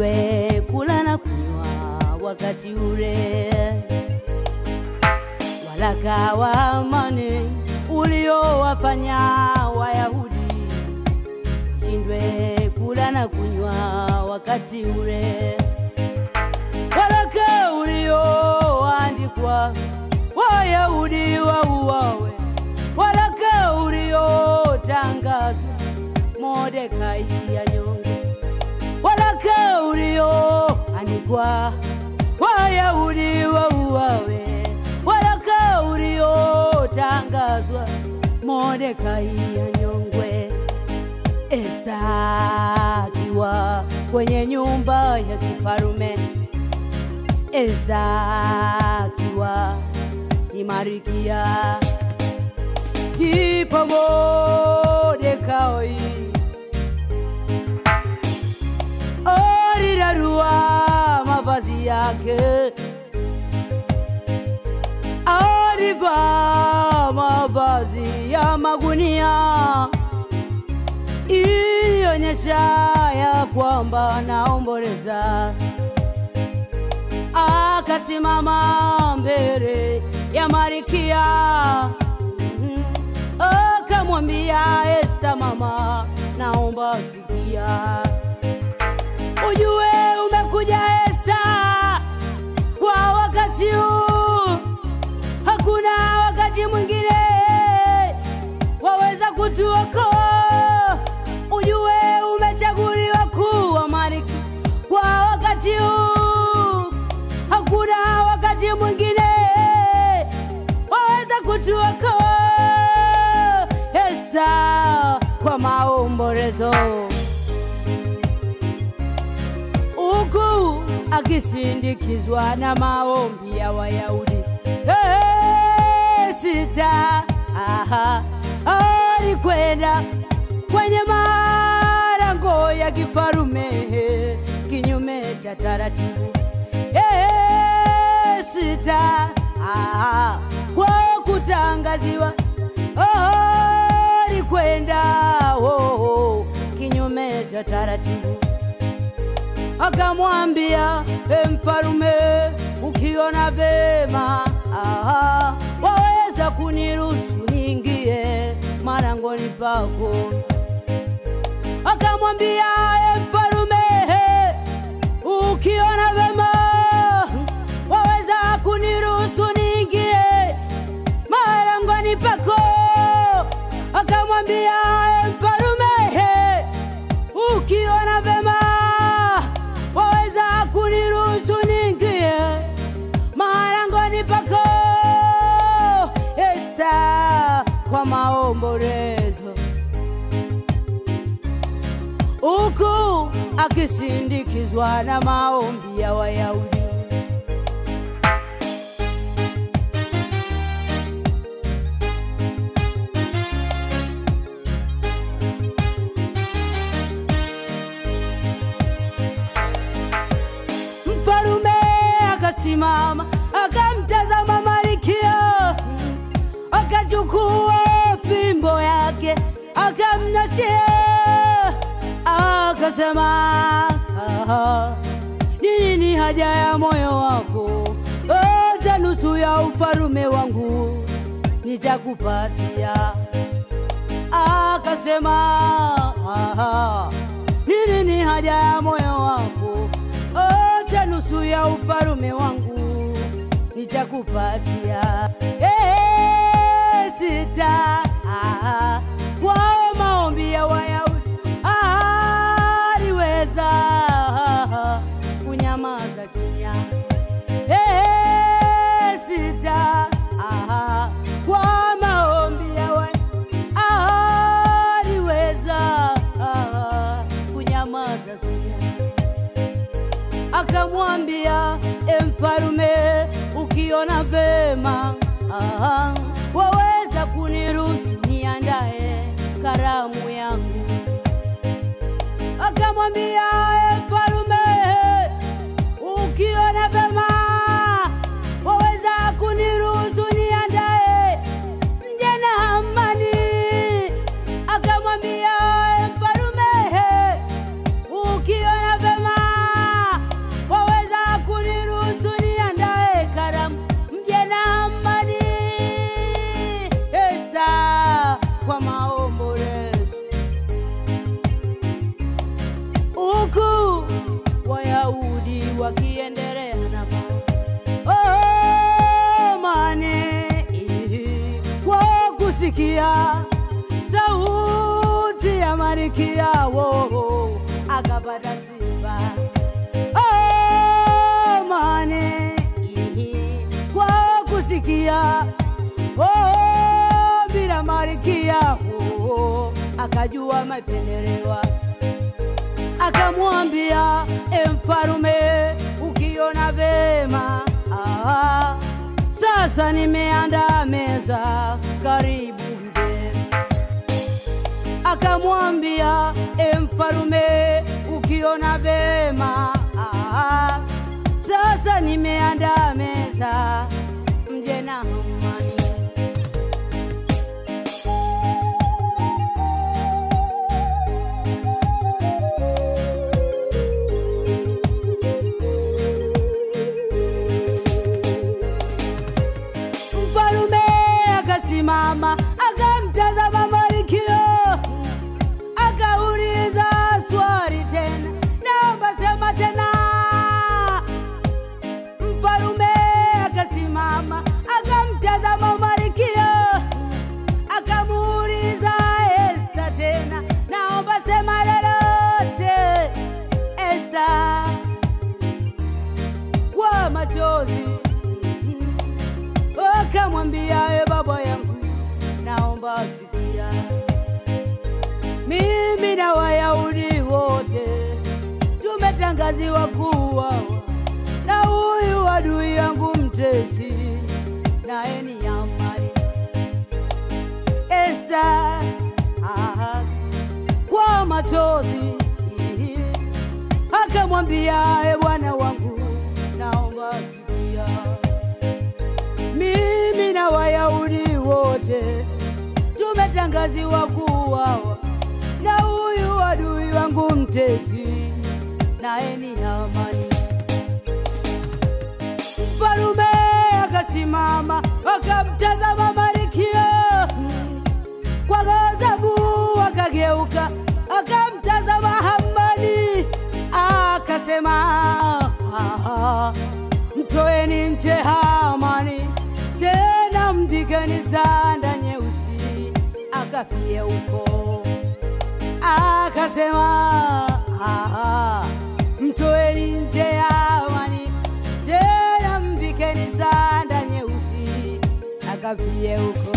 ushindwe kula na kunywa wakati ule. Waraka wa amani uliowafanya Wayahudi ushindwe kula na kunywa wakati ule. Waraka ulioandikwa Wayahudi wauawe, waraka uliotangazwa Mordekai anyongwe, waraka ulioandikwa Wayahudi wauawe, waraka uliotangazwa Mordekai anyongwe. Esta akiwa kwenye nyumba ya kifarume, Esta akiwa ni Marikia, ndipo Mordekai alirarua mavazi yake, alivaa mavazi ya magunia ilionyesha ya kwamba anaomboleza. Akasimama mbele ya Marikia, Mhm. akamwambia Esta, mama, naomba sikia, ujue umekuja Esta kwa wakati huu, hakuna wakati mwingine waweza kutuokoa. Ujue umechaguliwa kuwa malkia kwa wakati huu, hakuna wakati mwingine waweza kutuokoa. Esa kwa maombolezo huku akisindikizwa na maombi ya Wayahudi. Hey, sita aha, alikwenda kwenye malango ya kifarume kinyume cha taratibu. Hey, sita aha, kwa kutangaziwa oh, alikwenda oh, oh, kinyume cha taratibu akamwambia e mfalume, ukiona vema aha, waweza kuniruhusu niingie marangoni pako. Akamwambia e mfalume, ukiona vema waweza kuniruhusu niingie marangoni pako. Akamwambia e mfalume, ukiona vema waweza kuniruhusu niingie marangoni pako. Esa kwa maombolezo, huku akisindikizwa na maombi ya Wayahudi. Mfalume akasimama akamtazama Malkia, akachukua fimbo yake akamnashia, akasema "Aha, ni nini haja ya moyo wako? Hata nusu ya ufalume wangu nitakupatia. Akasema "Aha, ni nini haja ya moyo wako? Hata nusu ya ufalume wangu nitakupatia. Eh, sita ah, kwa maombi ya Wayahudi aliweza kunyamaza kimya. Eh, sita ah, kwa maombi ya Wayahudi aliweza kunyamaza kimya akamwambia e mfalume, ukiona vema aha, waweza kuniruhusu niandae karamu yangu. Akamwambia e mfalume, ukiona vema waweza kuniruhusu niandae mje na amani. Akamwambia e mfalume, ukiona vema huku Wayahudi wakiendelea na oh, mane kwa kusikia sauti ya Malkia wao akapata sifa oh, mane kwa kusikia oh, bila Malkia oh, akajua mapendelewa akamwambia e mfalume, ukiona vema ah, sasa nimeandaa meza, karibu mje. Akamwambia e mfalume, ukiona vema ah, sasa nimeandaa meza, mje na amani. Mfalume akasimama akamtazama Malkia, akauliza swali tena, naomba sema tena. Mfalume akasimama akamtazama Malkia, akamuuliza Esta tena, naomba sema lolote. Esta kwa machozi akamwambia e baba yangu, naomba sikia, mimi na Wayahudi wote tumetangaziwa kuuawa na huyu adui yangu mtesi, naye ni Hamani. Esta aha, kwa machozi akamwambia e bwana wangu, naomba sikia mimi na Wayahudi wote tumetangaziwa kuuawa na huyu adui wangu mtesi, naye ni Hamani. Mfalume akasimama akamtazama Malkia kwa ghadhabu, akageuka akamtazama Hamani akasema, "Ah, mtoeni nje Hamani, tena mpigeni sanda nyeusi akafie huko. Akasema, "Ah, mtoeni nje Hamani, tena mpigeni sanda nyeusi akafie huko.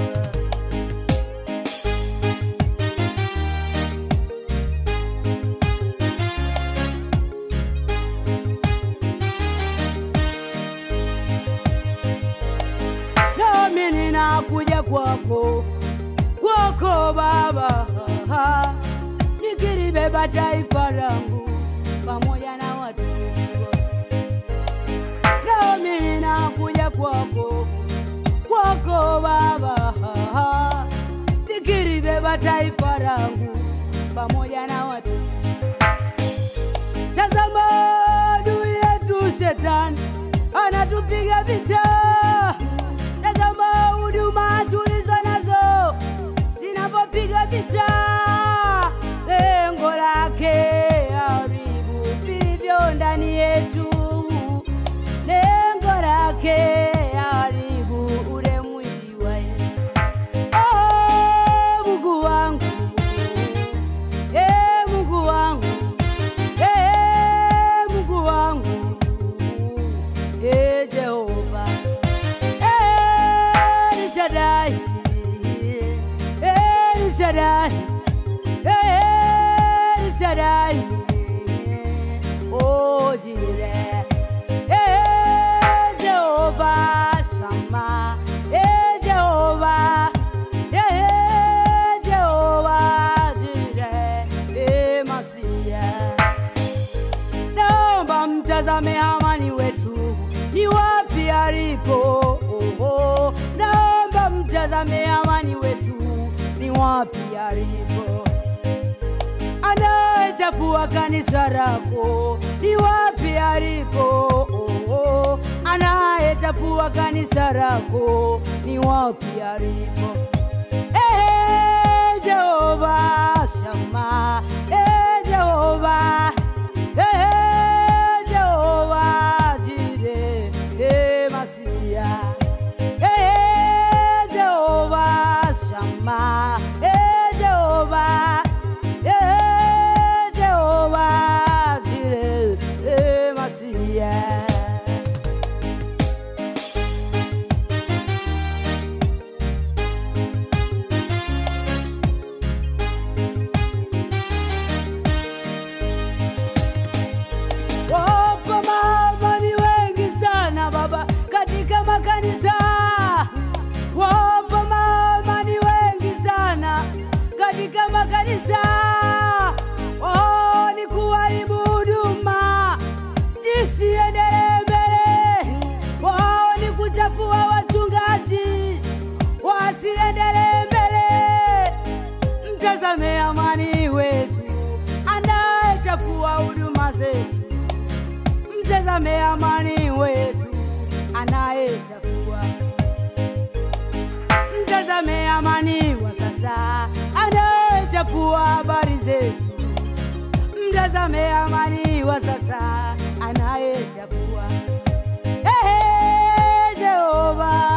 nami ninakuja kwako kwako Baba, nikilibeba taifa langu pamoja na watu nami ninakuja kwako kwako Baba, nikilibeba taifa langu pamoja na watu Tazama adui yetu shetani anatupiga vita. Tazama huduma tulizo nazo zinavyopiga vita, lengo lake haribu vilivyo ndani yetu, lengo lake haribu ule mwili wa Yesu. Oh, Mungu wangu, eh, Mungu wangu Eh, Mungu wangu, eh, Jehova, eh, El Shaddai, eh, El Shaddai, eh, El Shaddai, oh, Jireh, eh, Jehova Shammah, eh, Jehova, eh, Jehova Jireh, eh, Masiah naomba mtazame Hamani wetu ni wapi alipo. Oh, oh. Naomba mtazame Hamani wetu ni wapi alipo. Anayechafua kanisa lako ni wapi alipo. Oh, oh. Anayechafua kanisa lako ni wapi alipo. Eh, Jehova Shama, eh, Jehova mtazame amani wetu anayechafua. Mtazame amani wa sasa anayechafua habari zetu. Mtazame amani wa sasa anayechafua. Ehe, Jehova